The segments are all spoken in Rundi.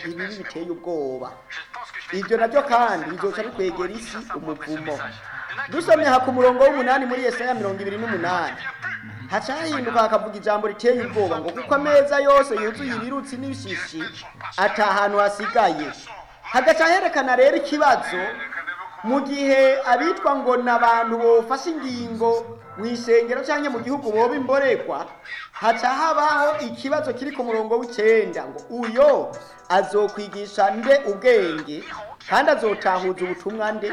ibibi biteye ubwoba ibyo nabyo kandi bizoca bikwegera isi umuvumo dusomye aha ku murongo w'umunani muri yesaya mirongo ibiri n'umunani haca hahinduka hakavuga ijambo riteye ubwoba ngo kuko ameza yose yuzuye ibirutsi n'ibishishi ata hantu hasigaye hagaca herekana rero ikibazo mu gihe abitwa ngo ni abantu bofashe ingingo mu isengero cyangwa mu gihugu boba imborekwa haca habaho ikibazo kiri ku murongo w'icyenda ngo uyo azokwigisha nde ubwenge kandi azotahuza ubutumwa nde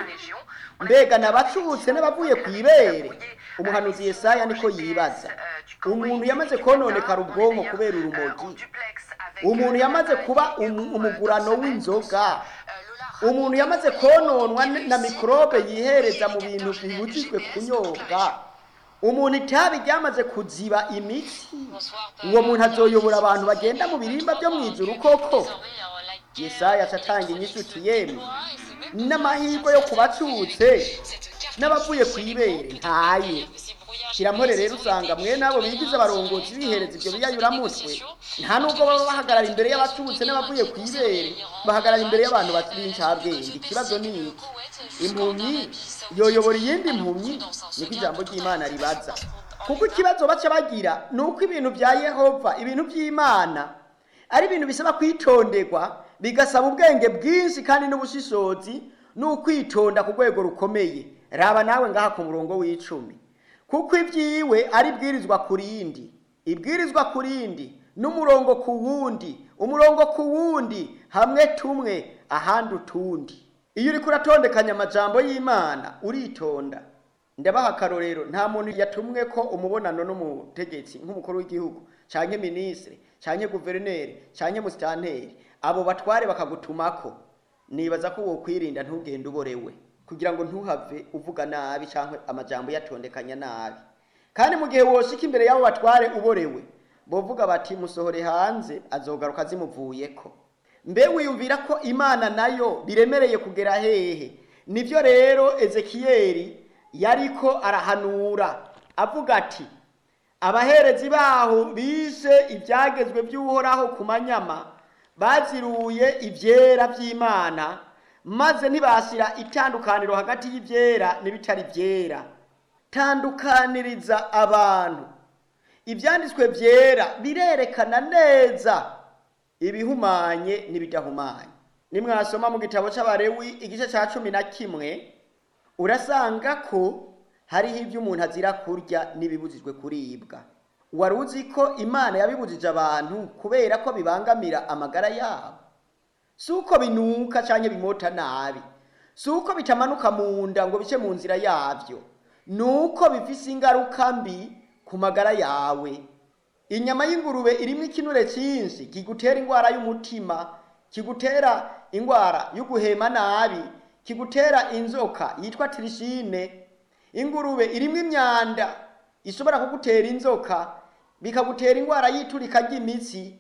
mbega nabacutse n'abavuye ku ibere umuhanuzi Yesaya niko yibaza umuntu yamaze kononekara ubwonko kubera urumogi umuntu yamaze kuba umu- umugurano w'inzoga umuntu yamaze kononwa n- na mikorobe yihereza mu bintu bibujijwe kunyobwa umuntu itabi ryamaze kuziba imitsi uwo muntu azoyobora abantu bagenda mu birimba byo mu ijuru koko yesaya acatanga inyishuti yemwe n'amahirwe yo kubacutse n'abavuye ku ibere ntaye kiramore rero usanga mwene abo bigize abarongozi bihereza ibyo biyayuramutwe nta nubwo baba bahagarara imbere y'abacutse n'abavuye ku ibere bahagarara imbere y'abantu b'incabwenge ikibazo ni iki impumyi yoyobora iyindi mpumyi niko ijambo ry'imana ribaza kuko ikibazo baca bagira ni uko ibintu bya yehova ibintu by'imana ari ibintu bisaba kwitonderwa bigasaba ubwenge bwinshi kandi n'ubushishozi n'ukwitonda ku rwego rukomeye raba nawe ngaha ku murongo w'icumi kuko ibyiwe ari ibwirizwa ku rindi ibwirizwa ku rindi n'umurongo ku wundi umurongo ku wundi hamwe tumwe ahandi utundi iyo uriko uratondekanya amajambo y'imana uritonda ndabaha akarorero nta muntu yatumwe ko umubonano n'umutegetsi nk'umukuru w'igihugu canke minisitiri canke guverineri canke musitanteri abo batware bakagutumako nibaza ko wokwirinda ntugende uborewe kugira ngo ntuhave uvuga nabi canke amajambo yatondekanya nabi kandi mu gihe woshika imbere y'abo batware uborewe bovuga bati musohore hanze azogaruka zimuvuyeko mbe wiyumvira ko imana nayo biremereye kugera hehe nivyo rero ezekiyeli yariko arahanura avuga ati abaherezi baho bishe ibyagezwe by'uhoraho ku manyama baziruye ibyera by'imana maze ntibashyira itandukaniro hagati y'ibyera n'ibitari byera tandukaniriza abantu ibyanditswe byera birerekana neza ibihumanye n'ibidahumanye nimwasoma mu gitabo cy'abarewi igice cya cumi na kimwe urasanga ko hariho ibyo umuntu azira kurya n'ibibujijwe kuribwa wari uzi ko imana yabibujije abantu kubera ko bibangamira amagara yabo si uko binuka cyangwa bimota nabi si uko bitamanuka mu nda ngo bice mu nzira yabyo ni uko bifise ingaruka mbi ku magara yawe inyama y'ingurube irimo ikinure cyinshi kigutera indwara y'umutima kigutera indwara yo guhema nabi kigutera inzoka yitwa tirishine ingurube irimo imyanda ishobora kugutera inzoka bikagutera indwara y'iturika ry'imitsi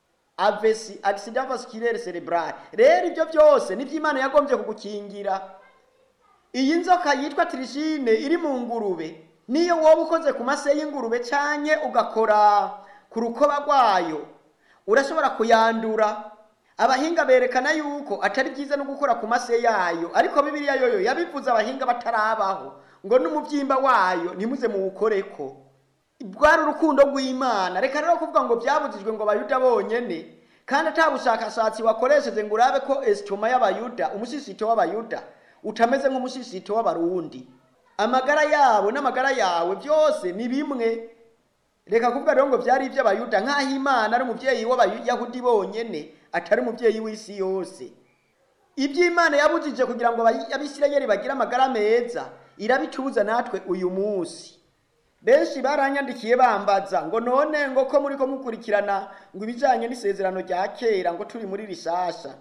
avesi accident vasculaire cerebral rero ibyo byose nibyo imana yagombye kugukingira iyi nzoka yitwa tirishine iri mu ngurube niyo wowe ukoze ku mase y'ingurube cyanye ugakora ku rukoba rwayo urashobora kuyandura abahinga berekana yuko atari byiza no gukora ku mase yayo ariko bibiliya yoyo yabivuze abahinga batarabaho ngo n'umubyimba wayo ntimuze muwukoreko bwari urukundo rw'imana reka rero kuvuga ngo byabujijwe ngo abayuda bonyene kandi ata bushakashatsi wakoresheje ngo urabe ko esitoma y'abayuda umushishito w'abayuda utameze nk'umushishito w'abarundi amagara yabo n'amagara yawe byose ni bimwe reka kuvuga rero ngo byari iby'abayuda nk'aho imana ari umubyeyi w'abayahudi bonyene atari umubyeyi w'isi yose iby'imana yabujije kugira ngo abisirayeli bagire amagara meza irabitubuza natwe uyu munsi benshi baranyandikiye bambaza ngo none ngo ko muri ko mukurikirana ngo ibijyanye n'isezerano rya kera ngo turi muri rishasha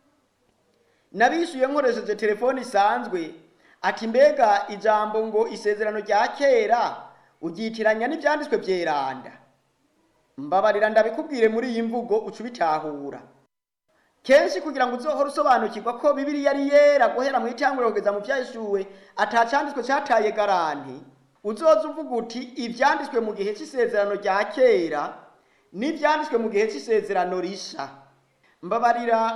nabishyuye nkoresheje telefone isanzwe ati mbega ijambo ngo isezerano rya kera ubyitiranya n'ibyanditswe byeranda mbabarira ndabikubwire muri iyi mvugo uca ubitahura kenshi kugira ngo uzohore usobanukirwa ko bibiri yari yera guhera mu itanguriro kugeza mu byashyuwe atacanditswe cyataye garanti uzoza uvuga uti ibyanditswe mu gihe cy'isezerano rya kera n'ibyanditswe mu gihe cy'isezerano risha mbabarira